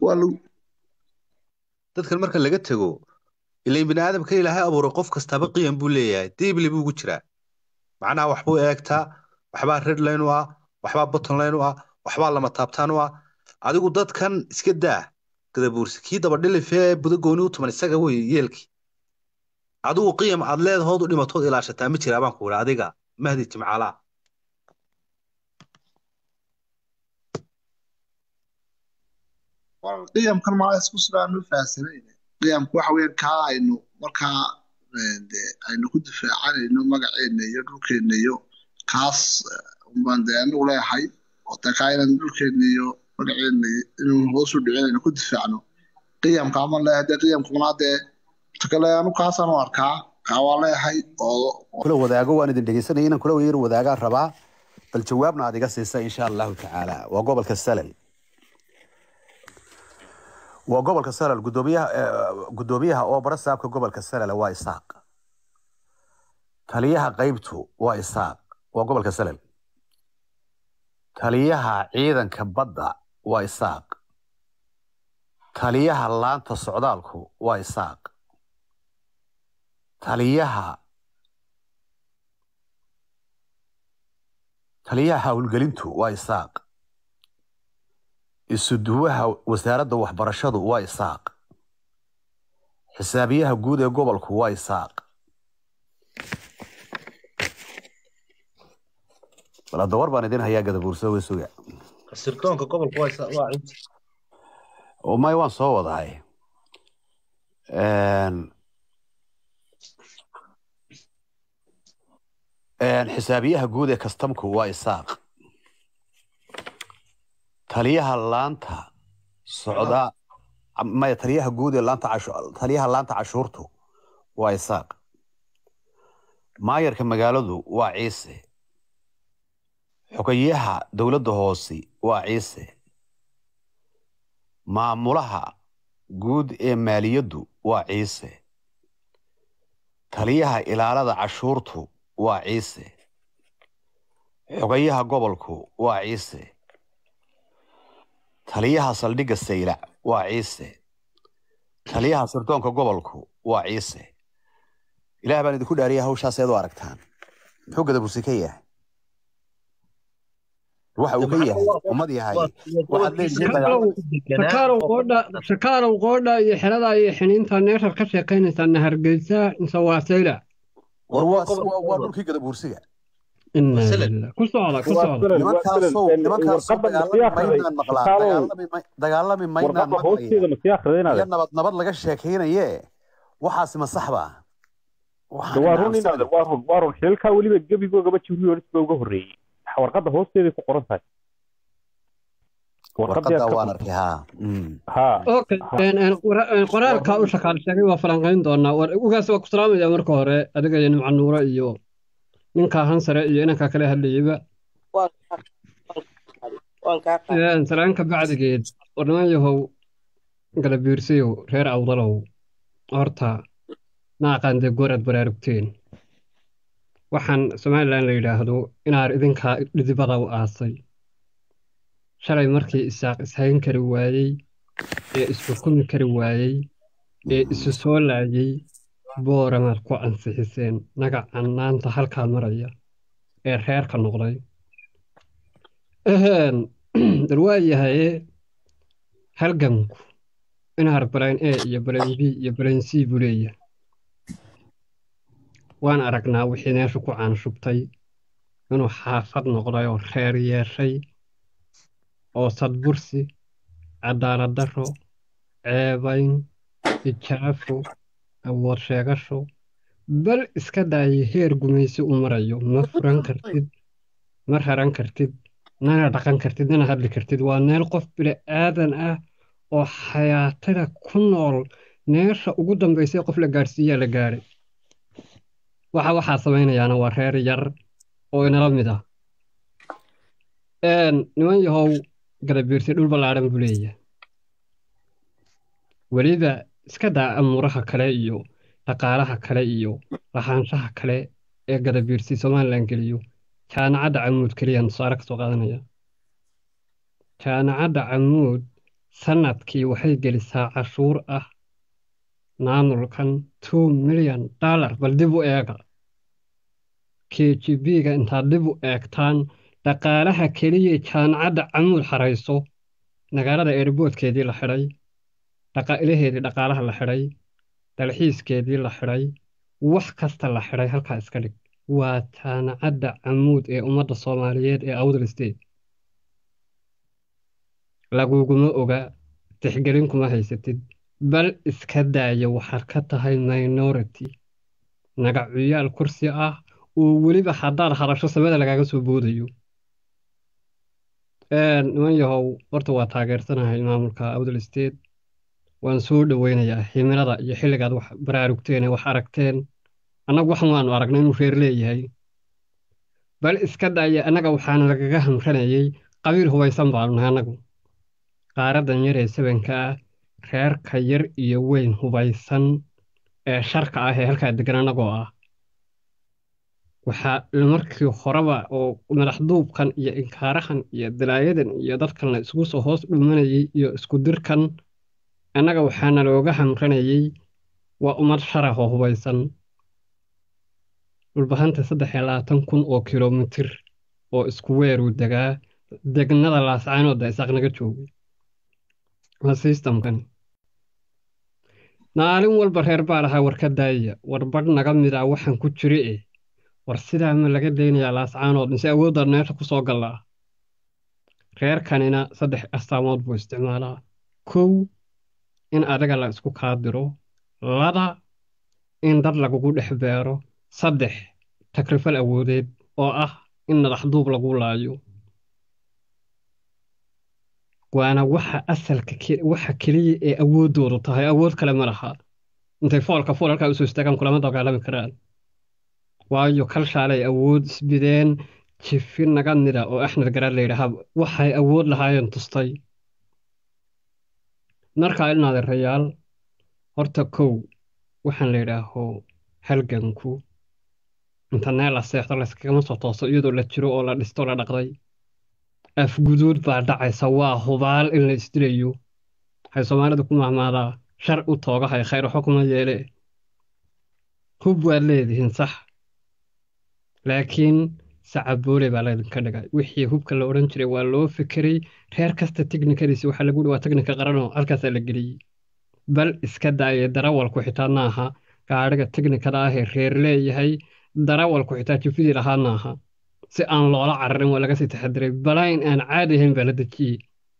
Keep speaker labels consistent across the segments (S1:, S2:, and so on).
S1: waa lagu
S2: dadkan marka laga tego ilain bini aadamka ilaahay abuuray qof kastaba qiyam buu leeyahay diibli buu ugu jiraa macnaha waxbuu eegtaa waxbaa redline u ah waxbaa bottonline u ah waxbaa lama taabtaan u ah adigu dadkan iska daa gadabuursi kii dabadhilifee buda gooni u tuman isaga wey yeelkii adigu qiyam aad leedahood u dhimatood ilaashataa ma jiraa baan ku idhi adiga mahdi jimcaalaa
S1: war qiyamkan maa isku sidaan u fahamsanayn qiyamku waxa weeyaan kaa aynu markaa eh, dee aynu ku difaacanayno magaceena iyo dhulkeena iyo kaas eh, unbaan dee anigu leeyahay oo dee kaa inaan dhulkeena iyo magaceena inuu hoos u dhicin aynu ku difaacno qiyamka ama leeyahay dee qiyamkuna dee ta kale anu kaasaan u arkaa kaa waa leeyahay oo
S3: kula wadaago waan idin dhegeysanaya inaan kula yar wadaagaan rabaa bal jawaabna aad iga siisa insha allahu tacaala waa gobolka salal waa gobolka salal gudoomiyaha eh, gudoomiyaha oo bara saabka gobolka salal waa isaaq taliyaha qaybtu waa isaaq waa gobolka salal taliyaha ciidanka badda waa isaaq taliyaha laanta socdaalku waa isaaq taliyaha taliyaha howlgelintu waa isaaq isuduwaha wasaaradda waxbarashadu waa isaaq xisaabiyaha guud ee gobolku waa isaaq bal hadda war baan idin hayaa gadabuurso way suga
S2: sirdoonka gobolka waa isa- waa inta
S3: oo may waan soo wadahay Een, een, xisaabiyaha guud ee kastamku waa isaaq taliyaha laanta socda maya taliyaha guud ee laanta cashu taliyaha laanta cashuurtu waa isaaq maayarka magaaladu waa ciise xogayaha dowladda hoose waa ciise maamulaha guud ee maaliyaddu waa ciise taliyaha ilaalada cashuurtu waa ciise xogayaha gobolku waa ciise taliyaha saldhigga saylac waa ciise taliyaha sirdoonka gobolku waa ciise ilaah baan idinku dhaariya hawshaas eed u aragtaan muxuu gadabursi ka yahay waxa uu ka yahay ummad yahay waxaad leedihiin dagaal
S4: shakaalow qoodha shakaalow qoodha iyo xerada iyo xiniinta neeshar ka sheekaynaysaa hargeysa mise waa sayla
S3: war waa waa- waa dhulkii gadabuursiga
S4: Inna
S2: Wasile.
S4: lillahi. ku socda ku
S5: Waa
S4: socda
S5: sile.
S3: nimankaasow nimankaasoo dagaalami maynaan maqlaa dagaalami may- dagaalami maynaan
S5: warqadda
S3: maqlaya
S5: hoosteeda ma sii akhriday
S3: iyo nabad nabad laga sheekaynaye waxaasi ma sax ba Waxaan
S5: waa run
S3: aaminsan-
S5: inaad waa run waa run xilkaa weliba gebigoogaba jibriyolis ba uga horreeyey warqadda hoosteeday ku qoran tahay warqadii
S3: warqadda
S5: aad ka
S3: waan arkay haa Mm.
S5: haa
S4: okay een, een, qora- een, qoraalka u shaqaal sheegay waa falanqayn doonaa war ugaas waa ku salaamaya marka hore adiga iyo nimca nuure iyo ninka hansare iyo inanka kale hadlayeyba
S6: waan waan kaa qaaday
S4: Een, salaanka bacdigeed war niman yahow galabiirsiyow reer awdalow horta naaqaan dee goor aad baraarugteen waxaan somalilan la yidhaahdo inaar idinkaa dhidibada u aasay shalay markii isaaq ishayn kari waayey ee isxukumi kari waayey ee isu soo laayay booramaad ku ansixiseen nagacan maanta halkaa maraya ee reerka noqday Eheen, dar waa yahaye halganku inaar balayn a iyo balayn b iyo balayn c buu leeyahay waan aragnaa wixii meesha ku caanshubtay inuu xaafad noqday oo reer yeeshay oo sadbursi cadaalad darro ceebayn ijaafo awood sheegasho bal iska daayay heer gumaysi u marayo ma furan kartid ma raran kartid nana dhaqan kartid nana hadli kartid waa meel qof bini aadan ah oo xayaatada ku nool meesha ugu dambaysay qof la gaadhsiiyaa la gaadhay waxa waxaa samaynayaana waa reer yar oo inala mid ah Een, niman yahow gadabiirsi dhul ballaadhan buu leeyahay weliba iska daa amuuraha kale iyo dhaqaalaha kale iyo lahaanshaha kale ee gadabiirsi somalilan geliyo jaamacadda camuud keliyaan tusaale ka soo qaadanaya jaamacadda camuud sanadkii waxay gelisaa cashuur ah maamulkan two milyan dollar bal dib u eega k g b-ga intaad dib u eegtaan dhaqaalaha keliya jaamacadda camuud xarayso magaalada eerboodkeedii la xidhay dhaqaalaheedii dhaqaalaha la xidhay dalxiiskeedii la xidhay wax kasta la xidhay halkaa iska dhig waa jaamacadda camuud ee ummadda soomaaliyeed ee awdal state laguguma oga tixgelin kuma haysatid bal iska daaya waxaad ka tahay minority nagacuyaal kursi ah oo weliba haddaad hadasho samada lagaaga soo boodayo niman yahow horta waa taageersanahay maamulka awdal state waan soo dhoweynayaa himilada iyo xilligaad wax baraarugteen ee wax aragteen annagu waxan waanu aragnay inuu reer leeyahay bal iska daaya annaga waxaana lagaga hamranayay qabiil hubaysan baanu nahay annagu qaaradan yar ee sabanka ah reerka yar iyo weyn hubaysan ee sharka ah ee halkaa degan annagoo ah waxaa markii horeba oo madaxduubkan iyo inkaarahan iyo dalaayadan iyo dadkan la isugu soo hoos dhumanayay iyo isku dirkan annaga waxaana looga hamranayay waa ummad sharah oo hubaysan dhulbahanta saddex iyo labaatan kun oo kilomitir oo isku weeruu degaa degnada laascaanoodda isaaq naga joogay waa systemkan maalin walba reer baa lahaa war ka daaya war badh naga mid ah waxaan ku jiri eh war sidaa ma laga daynayaa laascaanood mise awooddaad meesha ku soo gallaa reerkanina saddex astaamood buu isticmaalaa kow in adiga la isku kaadiro laba in dad lagugu dhex beero saddex takrifal awoodeed oo ah in madaxduub lagu laayo waana waxa asalka waxa keliya ee awooddoodu tahay awood kale ma laha intay foolka fool halkaa usoo istaagaan kulama dagaalami karaan waayo kalshaalay awood isbideen jifi naga mida oo axmed garaad layidhaahaa waxay awood lahaayeen tustay markaa ilnaadeerayaal horta kow waxaan la yidhaaho halganku inta neel la seexdo layskagama soo tooso iyadoo la jiro oo la dhisto la dhaqday afguduud baa dhacaysa waa hubaal in la isdilayo waxay soomaalida ku mahmaadaa shar u toogahay khayr waxba kuma yeele hub waad leedihiin sax laakiin sacaboole baa laydinka dhigay wixii hubka la odhan jiray waa loo fekeray reer kasta teknikadiisi waxaa lagu waa teknika qaranoo halkaasaa la geliyey bal iska daayay darawalku xitaa maaha gaadhiga teknikada ah ee reer leeyahay darawalku xitaa jifidii lahaa maaha si aan loola cararin waa laga sii taxadiray balayn aan caadi ahayn baa la dejiyey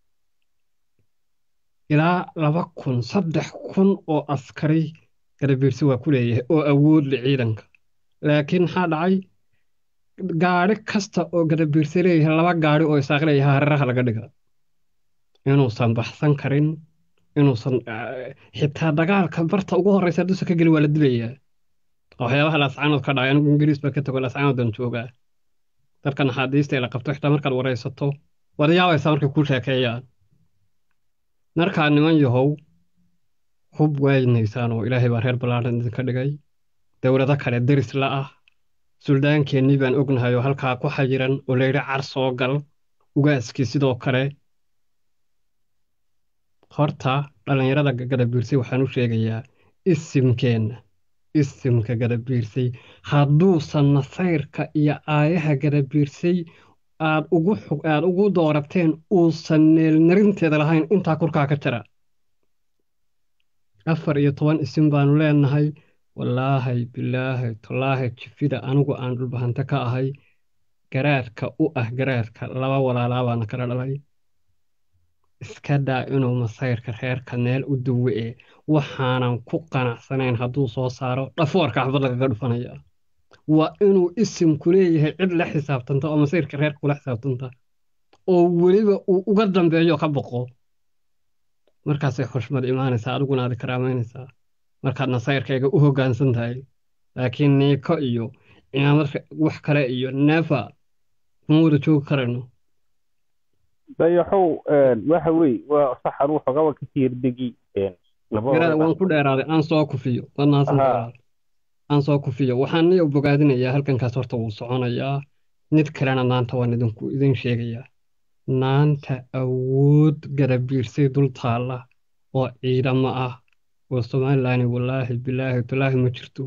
S4: ilaa laba kun saddex kun oo askari garabiirsi waa ku leeyahay oo awood le ciidanka laakiin maxaa dhacay gaadhi kasta oo garabiirsi leeyahay laba gaadhi oo isaaq leeyahay hareeraha laga dhiga inuusan baxsan karin inuusan xitaa dagaalka barta ugu horreysa dusa ka geli waa la dilayaa waxyaabaha laascaanood ka dhacay anigu ingiriis baa ka tago laascaanoodan joogaa dadka naxaadiista ee la qabto xitaa markaad waraysato waad yaabaysaa markay kuu sheekeeyaan markaa niman yahow hub waaynaysaan oo ilaahay baa reer ballaadhan idinka dhigay dowlado kale deris la ah suldaankeennii baan ognahay oo halkaa ku xayiran oo layidhi car soo gal ugaaskii sidoo kale horta dhallinyarada gadabiirsay waxaan u sheegayaa isimkeenna isimka gadabiirsay hadduusan nasayrka iyo aayaha gadabiirsay aad ugu aad ugu doorateen uusan neelnarinteeda lahayn intaa korkaa ka jira afar iyo toban isim baanu leenahay wallaahay bilaahay tallaahay jifida anigu aan dhulbahante ka ahay garaadka u ah garaadka laba walaalaa baana kala dhalay iska daa inuu masayrka reerka meel u duwe waxaanan ku qanacsanayn hadduu soo saaro dhafoorka xabad lagaga dhufanaya waa inuu isimku leeyahay cid la xisaabtanta oo masayrka reerka kula xisaabtanta oo weliba uu uga dambeeyo ka boqo markaasay xushmad imaanaysaa adiguna aad karaamaynaysaa markaad nasayrkayga u hoggaansan tahay laakiin niiko iyo cimaamad wax kale iyo neefa kuma wada joogi karayno
S5: dayaxow waxa weeye waa sax anuu xogaba ka tiirdegi
S4: garaada waan ku dheeraaday aan soo kufiyo waad mahadsantahay aan soo kufiyo waxaan niyo bogaadinayaa halkankaas horta wuu soconayaa mid kalena maanta waan idinku idin sheegayaa maanta awood garabiirsay dul taalla oo ciidamo ah oo somalilan wallaahi bilaahi talaahi ma jirto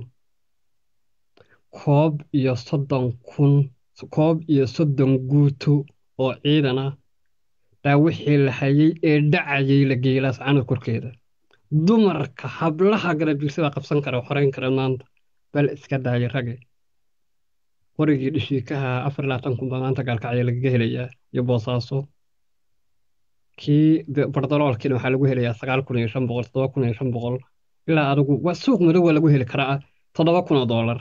S4: koob iyo soddon kun koob iyo soddon guuto oo ciidan ah baa wixii la hayay ee dhacayay la geelaas canad korkeeda dumarka hablaha garabiirsada qabsan kara oo xoreyn kara maanta bal iska daayay rage qorigii dhishiikaha afar iyo labaatan kun baa maanta gaalkacya lagaga helayaa iyo boosaaso kii de- bardaloolkiina waxaa lagu helayaa sagaal kun iyo shan boqol toddoba kun iyo shan boqol ilaa adigu waa suuq madow waa lagu heli karaa toddoba kun oo doolar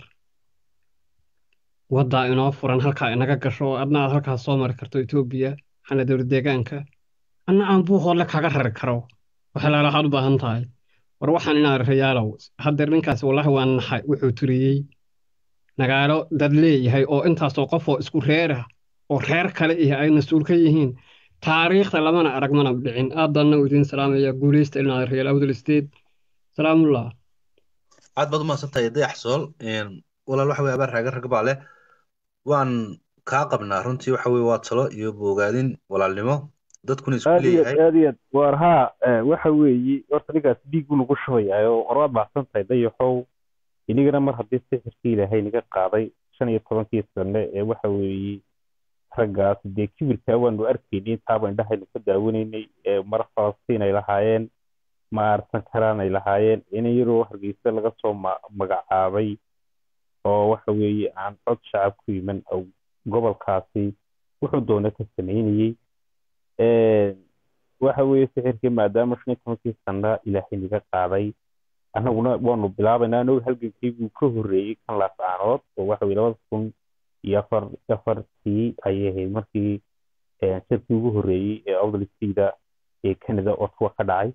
S4: waddaa inoo furan halkaa inaga gasho oo adna aad halkaas soo mari karto etoobiya xana dowlad deegaanka anna aan buuqoodle kaga rari karo waxalaala waxaad u baahan tahay war waxaan inaan rayaalow haddeer ninkaasi wallaahi waa naxay wuxuu turiyey magaalo dad leeyahay oo intaasoo qof oo isku reera oo reer kale iyo ay mas-uul ka yihiin taariikhda lamana arag mana dhicin aadanna u idiin salaamaya guuleysta inaa reyaal awdal state salaamullah
S2: aad baad umahadsan tahay dayax sool walaal waxa weye abaar raaga rag baa leh waan kaa qabnaa runtii waxa weye waa talo iyo bogaadin walaalnimo dadkuna isku
S5: aad iyo
S2: leeyahay
S5: aad iyo aad waar haa eh, waxa weeye horta ninkaas dhiig buu nagu shubayaa oo war waad mahadsan tahay dayaxow inigana mar haddii sixirkii ilaahay naga qaaday shan iyo tobankii sane ee waxa weeye raggaas dee kibirkaa waanu arkaynay intaaba indhahaynu ka daawanaynay ee mar falastiin ay lahaayeen ma arsan karaan ay lahaayeen in iyadoo hargeysa laga soo ma- magacaabay oo waxa weeye aan cod shacab ku iman oo gobolkaasi wuxuu doona ka sameynayey Een, waxa weeye sixirkii maadaama shan iyo tobankii sana ilaahay naga qaaday annaguna waanu bilaabaynaa anoo halgankeyguu ka horreeyey kan laascaanood oo waxa weye labada kun iyo afar afartii ayay ahayd markii een, shirkii ugu horreeyey ee awdalistayda ee canada ottawa ka dhacay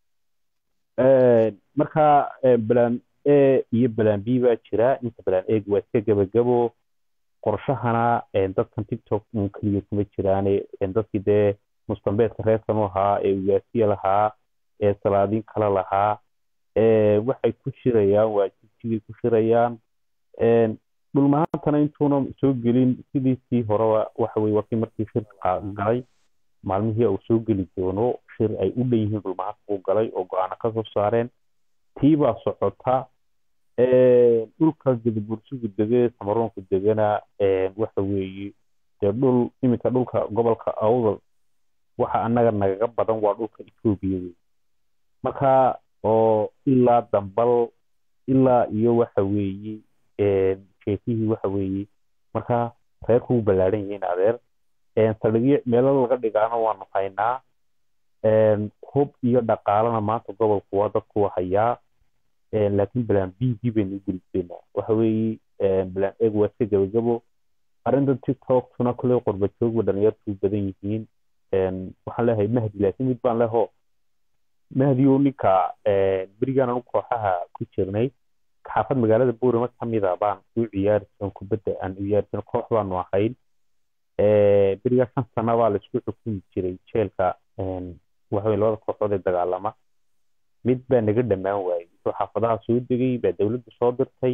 S5: Een, marka een, balaan a iyo balaan b baa jira inta balaan eeg waa iska gebagabo qorshahana een, dadkan tiktok un keliya kuma jiraane een, dadkii dee mustambeedka reerkan u ahaa ee ugaasiya lahaa ee salaadiin kale lahaa ee waxay ku shirayaan waa jigjigay ku shirayaan een, dhulmahaantana intuuna soo gelin sidiisii horeba waxa weye wakii markii shirka galay maalmihii uu soo geli doono shir ay u dhan yihiin dhulmahaanta uu galay oo go-aano ka soo saareen tii baa socota Een, dhulka gadabursigu dege samaroonku degana een, waxa weeye dee dhul iminka dhulka gobolka awdal waxa annaga nagaga badan waa dhulka etoobiya wey marka oo ilaa dambal ilaa iyo waxa weeye een, sheekihii waxa weeye marka reerku u ballaaran yihiin adeer een, saldhigyo meelo laga dhigaana waanu haynaa een, hub iyo dhaqaalana maanta gobolku waa dadku hayaa een, laakiin balaan bigii baynu u gelisaynaa waxa weeye een, balaan eeg waa iska gabagabo arrinta tiktokna kule qurba joogba dhalinyartu badan yihiin een, waxaan leeyahay mahdi laakiin mid baan leho mahdi oo ninka een, berigaan anu kooxaha ku jirnay xaafad magaalada buurama ka mida baan u ciyaari jiran kubadda aan u ciyaari jiran koox baanu ahayn Ee, berigaa shan sana baa laisku xukumi jiray jeelka een, waxa weye labada kooxood ee dagaalama mid baa naga dhammaan waayey wuxuu xaafadaha soo degay baa dowladda soo dirtay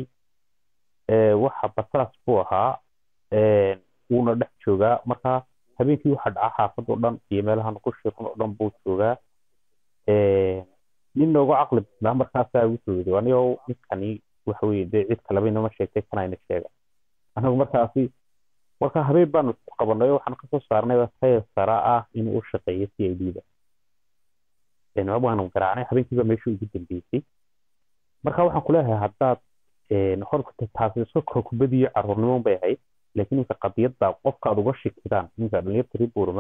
S5: Ee, waxa basaas buu ahaa Een, wuuna dhex joogaa marka habeenkii waxa dhaca xaafad oo dhan iyo meelahan ku shirun oo dhan buu joogaa Een, nin noogu caqli badnaa markaasaa wuxuu yidhi anigo ninkani waxa weye dee cid kaleba inama sheegtay kanayna sheega anagu markaasi marka habeen baanu isku qabanay oo waxaan kasoo saarnay tayar sara ah inuu u shaqeeyo c i d da Een, waanu garaacnay habeenkiiba meeshii ugu dambeysay marka waxaan kuleeyahay haddaad een, horta taasi iska kor kubadiyo caruurnimo bay ahayd laakiin ninka qadiyadda qofka aad uga shakidaan ninka dhalinyarta reer buurama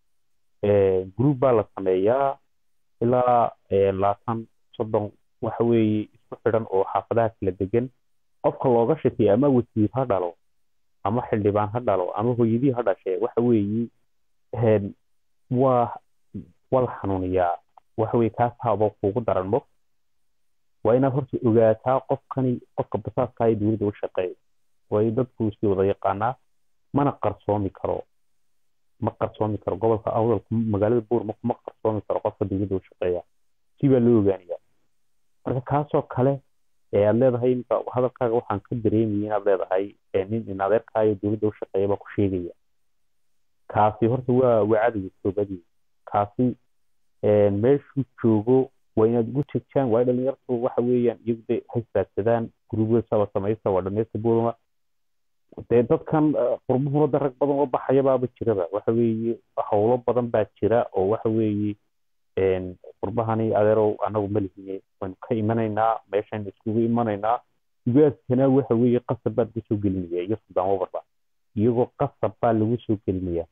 S5: group baa la sameeyaa ilaa ee, labaatan soddon waxa weeye isku xidhan oo xaafadaha kala degan qofka looga shakiya ama wasiir ha dhalo ama xildhibaan ha dhalo ama hooyadii ha dhashe waxa weeye een, waa waa la xanuuniyaa waxa weye kaas haba kuugu daran mo waa inaad horta ogaataa qofkani qofka basaaska ee dowladda u shaqeeya way dadku sii wada yaqaanaa mana qarsoomi karo ma qarsoomi karo gobolka awdal magaalada buurma kuma qarsoomi karo qofka dowladda u shaqeeya si baa loo ogaanaya marka kaasoo kale ee aad leedahay imika hadalkaaga waxaan ka dareemayay inaad leedahay ee nin in adeerkaayo dowladda u shaqeeya baa ku sheegaya kaasi horta waa waa cadowga toobadii kaasi meeshuu joogo waa inaad ugu jegjaan waa dhalinyartu waxa weeyaan iyagu de haystaagsadaan gurubyasaba samaysta waa dhamaysta boodama dee dadkan qurbuhuna da rag badan oo baxayabaaba jiraba waxa weeye howlo badan baa jira oo waxa weeye qurbahani adeerow anagu malihine waynu ka imanaynaa meeshaynu iskugu imanaynaa ugaaskana waxa weeye qasab baa lagu soo gelinaya iyo suldaan wabarba iyagoo qasab baa lagu soo gelinaya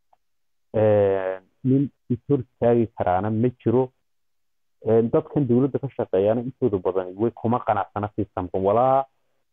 S5: nin ishor taagi karaana ma jiro dadkan dowladda ka shaqeeyaana intooda badan way kuma qanacsana sistamka walaa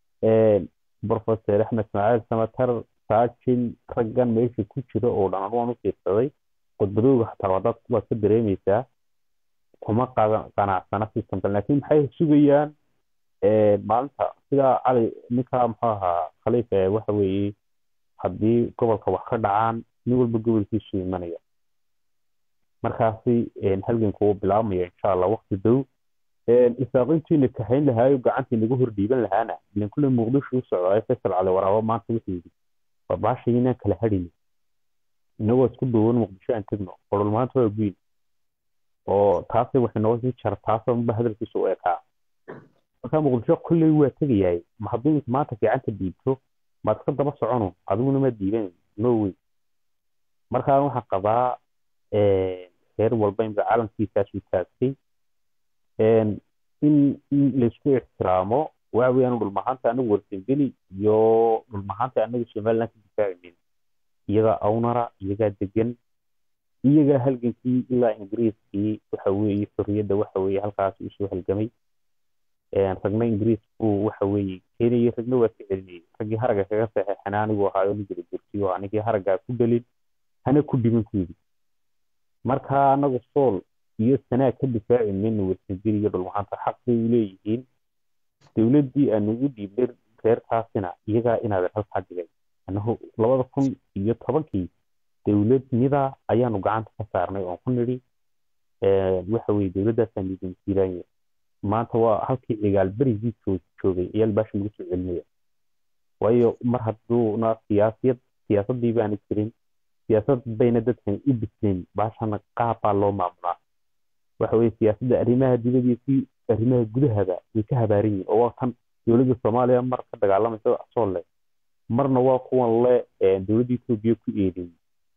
S5: professor axmed ismaaciil samatar saajin raggan meesha ku jira oo dhan anu waan u fiirsaday khudbadooga xataa waa dad waad ka dareemaysaa kuma qanacsana systemka laakiin maxay sugayaan maalinta sidaa cali ninka muxuu ahaa khaliifa waxa weeye haddii gobolka wax ka dhacaan nin walba gobolkiisu imanaya markaasi halganku uu bilaabmaya insha allah waqti dow isaaqintiina kahayn lahaayo gacantii naga hor dhiiban lahaana ilan kulle muqdisho u socdaay faysal cali waraabo maanta wuxuu yidhi waa baasha inaan kala hadhayno inagoo isku duuban muqdisho aan tegno qolol maanta waa guyn oo taasi waxay noo sii jar taasa unba hadalkiisa u ekaa marka muqdisho kulley waa tegayahay ma hadduu maanta gacanta dhiibto maad ka daba socono adiguna ma diiban no way markaa waxaan qabaa reer walba imka caalamkiisaasuu taagtay in in laysku ixtiraamo waxa weeyaan dhulmahaanta anagu warsangeli iyo dhulmahaanta anagu somaliland ka difaacimin iyagaa awnara iyagaa degan iyagaa halgankii ilaa ingiriiskii waxa weeye xorriyadda waxa weeye halkaas usoo halgamay ragna ingiriis buu waxa weeye keenayay ragna waa ka celinayay raggii haragga kaga saxeexana anigu ahaayo nigala jirtiyo anigii haraggaa ku dhalin hana ku dhiman ku yidhi marka anagu sool iyo sanaa ka difaaci mayno warsangeli iyo dhulmahaanta xaq bay u leeyihiin dowladdii aan ugu dhiibnay reerkaasina iyagaa inaadan halkaa dhigay annahu labada kun iyo tobankii dowladnida ayaanu gacanta ka saarnay oon ku nidhi waxa weye dowladdaasaan idin jiiraanya maanta waa halkii cigaal berigii joogay ayaa baasha lagu soo celinaya waayo mar hadduuna siyaasiyad siyaasaddii baana jirin siyaasad bayna dadkan u bislayn baashana qaab baa loo maamulaa waxa weye siyaasadda arrimaha dibadda iyo kii arrimaha gudahaba way ka habaaran yihin oo waa tan dowladda soomaaliya mar ka dagaalamaysa sool leh marna waa kuwan le dowladda etoobiya ku eedeeyey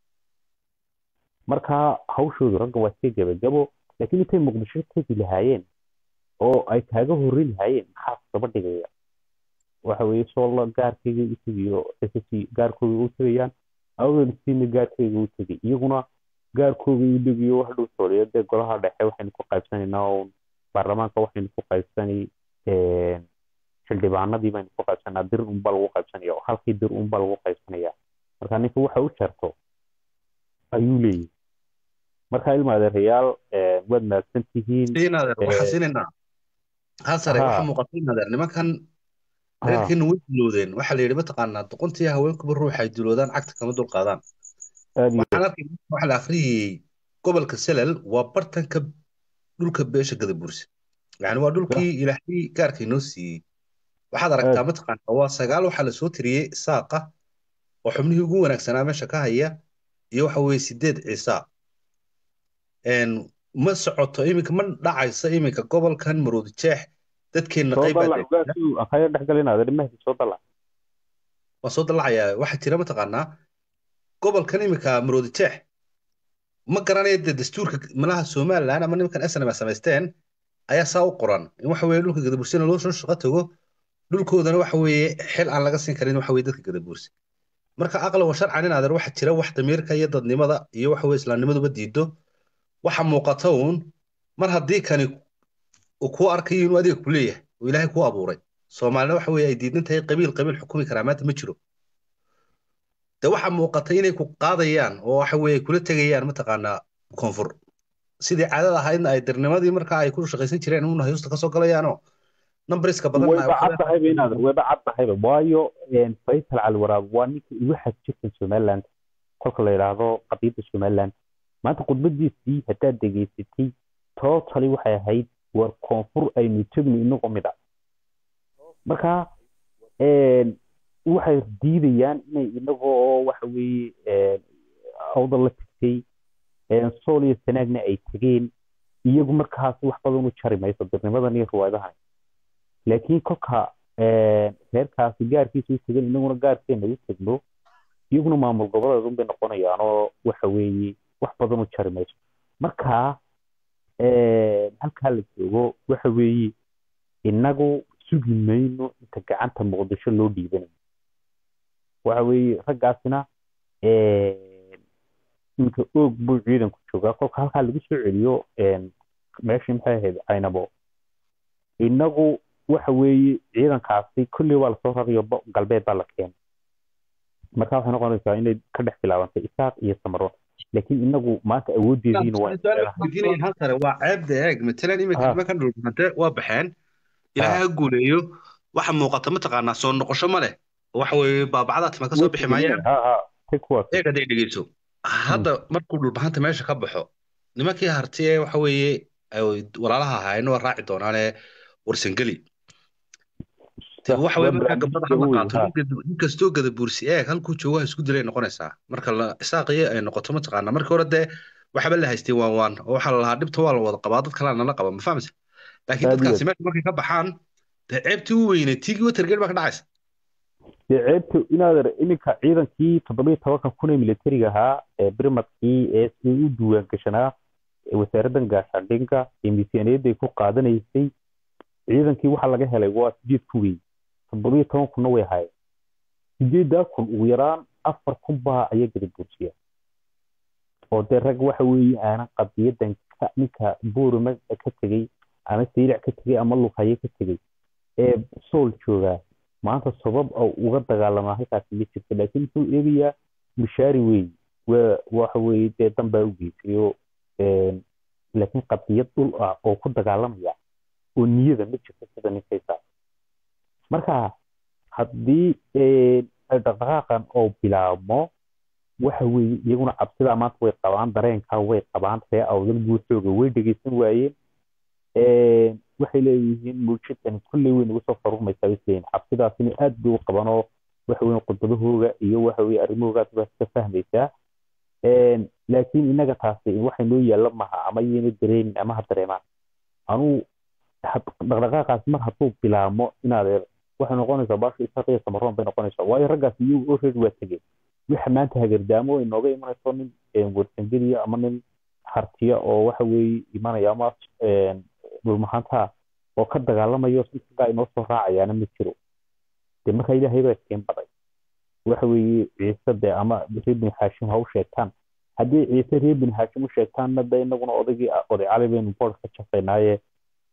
S5: marka hawshoodu ragga waa iska gabagabo laakiin intay muqdisho tegi lahaayeen oo ay kaaga horri lahaayeen maxaa daba dhigaya waxa weye soolla gaarkayga u tegayo ssc gaarkooga u tegayaan awdalsiina gaarkayga u tegay iyaguna gaarkooga u degayo wax dhow sooliyo dee golaha dhexe waxaynu ku qaybsanaynaa oo baarlamaanka waxaynu ku qaybsanay xildhibaanadii baynu ku qaybsanaa dir unbaa lagu qaybsanaya oo halkii dir unbaa lagu qaybsanaya marka ninka waxa u jarto ayuu leeyahy marka ilma adeerayaal waad mahadsan tihiin
S2: waxaa siinaynaa hal sare waxa muuqata in adeer nimankan reerkeena way dilowdeen waxaa la yidhi mataqaanaa doqontii haweenkuba ruuxa ay diloodaan cagta kama dulqaadaan waxaan arkay waxa la akhriyayey gobolka selal waa bartanka dhulka beesha gadaburse yani waa dhulkii ilaahay gaarka inoo siiyey waxaad aragtaa mataqaanaa waa sagaal waxaa lasoo tiriyey saaqa oo xubnihii ugu wanaagsanaa meesha ka haya iyo waxa weeye sideed ciisa ma socoto iminka ma dhacayso iminka gobolkan maroodi jeex dadkeenna waa soo dalacayaa waxaa jira mataqaanaa gobolkan iminka maroodi jeex ma garanaya dee dastuurka malaha somaliland ama nimankan snm samaysteen ayaa saa u qoran in waxa weeye dhulka gadabuursena loo soo shaqo tago dhulkoodana waxa weeye xil aan laga siin karin waxa weye dadka gadabuurse marka aqlan wa sharcan in adeer waxa jira wax damiirka iyo dadnimada iyo waxa weye islaamnimaduba diido waxa muuqata uun mar haddii kani uu kuu arkayo inuu adiga ku leeyahay oo ilaahay kuu abuuray soomaalina waxa weye ay diidan tahay qabiil qabiil xukumi karaa maanta ma jiro de waxa muuqata inay ku qaadayaan oo waxa weye kula tegayaan mataqaanaa koonfur sidii caadada ahaydna ay dirnimadii marka ay ku shaqaysan jireen una hayusta kasoo galayaanoo numbriska
S5: badanwayba caddahayba inaad wayba caddahayba waayo faysal cali waraab waa ninka ugu xadjirkan somaliland kolka la yidhaahdo qadiyadda somaliland maanta khudbadiisii haddaad degeysatay totally waxay ahayd war koonfur aynu tegno inagoo mid a marka waxay diidayaan inay inagoo waxa weeye awdal la tagtay sool iyo sanaagna ay tegeen iyagu markaas wax badan u jari mayso dirnimadan iyo riwaayadahan laakiin kolka reerkaasi gaarkiisa u tegan inaguna gaarkeena u tegno iyaguna maamul goboleed unbay noqonayaan oo waxa weeye wax badan u jari mayso marka halkaa la joogo waxa weeye inagu sugi mayno inta gacanta muqdisho loo dhiibanayo waxa weeye raggaasina inka oog buu ciidanku joogaa kolka halkaa lagu soo celiyo meeshii maxay ahayd caynabo inagu waxa weeye ciidankaasi kolley waa lasoo rarayo galbeed baa la keenay marka waxay noqonaysaa inay ka dhex bilaabantay isaaq iyo samaro laakiin inagu maanta awooddeediina waa
S2: hansare waa ceebda eeg matalan iminka nimankan dhulbahante waa baxeen ilaahay ha guuleeyo waxa muuqata mataqaanaa soo noqosho ma leh waxa weeye baabacdaa tima kasoo bixi maayaan eeg hadday dhegeyso hadda markuu dhulbahanta meesha ka baxo nimankii harti ee waxa weeye walaalaha ahaayeen waa raaci doonaane warsangeli waxa weye markaa gabdhada hama qaato nin kastoo gada buursi eeg halkuu joogaha isku dilay noqonaysaa marka la isaaqiyo ay noqoto mataqaanaa markii hore dee waxba la haystay waan waan oo waxaa la lahaa dhibta waa la wada qabaa dad kalea nala qaba ma fahamsa laakiin dadkaasi meesha markay ka baxaan dee ceebtii u weyne tiigii watergate baa ka dhacaysa
S5: dee ceebta inaad iminka ciidankii toddoba iyo tobanka kun ee militariga ahaa ee brimadkii ee si u duwaan gashanaa wasaaraddan gaashaandhinka ee miisaaniyadday ku qaadanaysay ciidankii waxaa laga helay waa sideed kun wey toddoba iyo toban kunna way ahaayeen sideeddaa kun ugu yaraan afar kun baa ayaa gada buursiya oo dee rag waxa weeye aanan qadiyadan ninka buurima ka tegey ama saylac ka tegey ama luqaye ka tegey ee sool joogaa maanta sabab oo uga dagaalamaa halkaasi ma jirto laakiin wuxuu eegayaa mishaari wey waa waxa weeye dee dan baa u geysay oo laakiin qadiyad dhul ah oo ku dagaalamaya oo niyada ma jirto sida ninkaysa marka haddii dhaqdhaqaaqan oo bilaabmo waxa weeye iyaguna cabsidaa maanta way qabaan dareenkaa way qabaan ree awdal guuxooga way dhegeysan waayeen waxay leeyihiin muujidani kulley way nagu soo farurmaysaa isleeyihin cabsidaasina aad bay u qaban oo waxa weye khudbadahooga iyo waxa weye arrimahoogaas baa ka fahmaysaa laakiin inaga taasi waxay noo yaalla maha ama yayna dareenin ama ha dareemaan anuu dhaqdhaqaaqaas mar hadduu bilaabmo inaad waxay noqonaysaa baasha isaqiya samaroon bay noqonaysaa waayo raggaas iyagu already waa tegeen waxa maanta hagardaamo ay nooga imanayso nin warsangeliya ama nin hartiya oo waxa weeye imanaya ama dhulmahaanta oo ka dagaalamayo sikaa inoo soo raacayaana ma jiro dee marka ilaahay baa iskeen baday waxa weeye ciise dee ama reer bin haashim ha u sheegtaan haddii ciise reer bin haashim u sheegtaanna de inaguna odaygii oday cali baynu bood ka jafaynaaye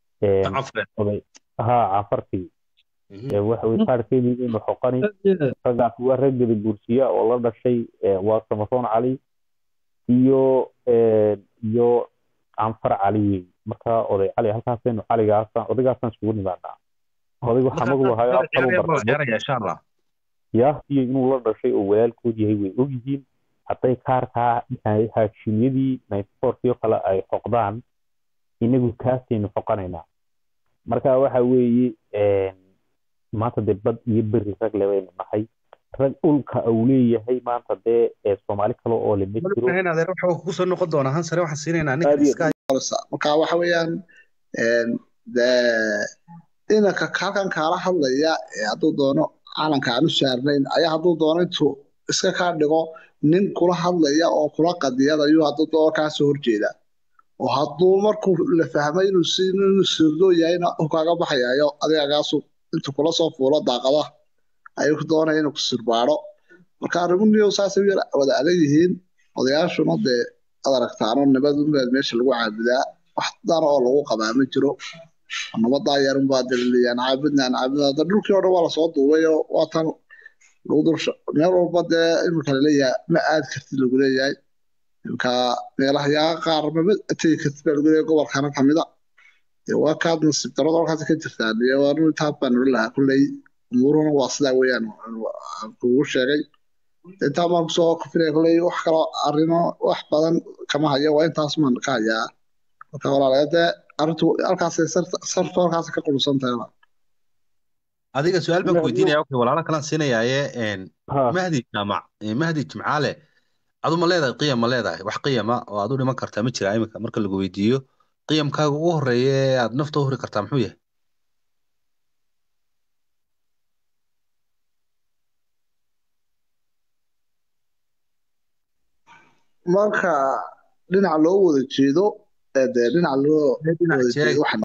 S5: oday ha cafartii waxa weye qaarkeedii baynu xoqani raggaas waa rag gada guursiya oo la dhashay waa samaroon cali iyo iyo canfar cali wey marka oday cali halkaasaynu caligaasaan odaygaasaan isugu nimaanaa odaygu xamagu ahayo ya iyo inuu la dhashay oo walaalkood yahay way ogyihiin hadday kaarkaa haashimyadii ninety-fourkii oo kale ay xoqdaan inagu kaasaynu xoqanaynaa marka waxa weeye maanta dee bad iyo beri rag le baynu nahay rag dhulka uu leeyahay maanta dee soomaali kale oo le ma jiro
S2: kusoo noqon doonaa hansare waxaan siinaynaa ninka
S1: marka waxa weeyaan inanka halkan kaala hadlaya hadduu doono calanka aan u saarnayn ayaa hadduu doono intuu iska kaa dhigo nin kula hadlaya oo kula qadiyadayo hadduu doono kaasoo horjeeda oo hadduu markuu la fahmay inuu sirdo yahayna u kaaga baxayayo adigagaasu intuu kula soo fuulo daaqada ayuu doonaya inuu ku sirbaado marka arrimuhu saasay wada adag yihiin odayaashuna dee ad aragtaano nabadunbaa meesha lagu caabudaa wax dana oo lagu qabaa ma jiro nabadaa yarunbaa daliliyaan caabudnaan caabudnaa da dhulkii o dhan waa lasoo duubay oo waatan lagu dul meel walba dee imika laleeyahay ma aad kartid lagu leeyahay imika meelaha yaa qaar mama tegi kartid baa lagu leeyahay gobolkana kamida waa kaad nasiib darada halkaas ka jirtaan iyo waa intaas baan noli lahaa kulley umuuruhuna waa sidaa weeyaan kugu sheegay intaa baan kusoo kufilaya kulley wax kaloo arrimo wax badan kama hayo waa intaas maan ka hayaa marka walaalayaa dee arrintu halkaasay sartu halkaas ka qulusan tahay
S2: adiga su-aal baan ku weydiinaya okay walaalo kalaan siinayaaye mahdi jaamac mahdi jimcaale adu ma leedahay qiyam ma leedahay wax qiyama oo aad u dhiman kartaa ma jira iminka marka lagu weydiiyo qiyamkaaga ugu horeeya ee aad nafta u huri kartaa muxuu yahay
S1: marka dhinaca loo wada jeedo ee dee dhinaca loo
S2: dhinac
S1: wada
S2: sheeg
S1: jeedo waxaan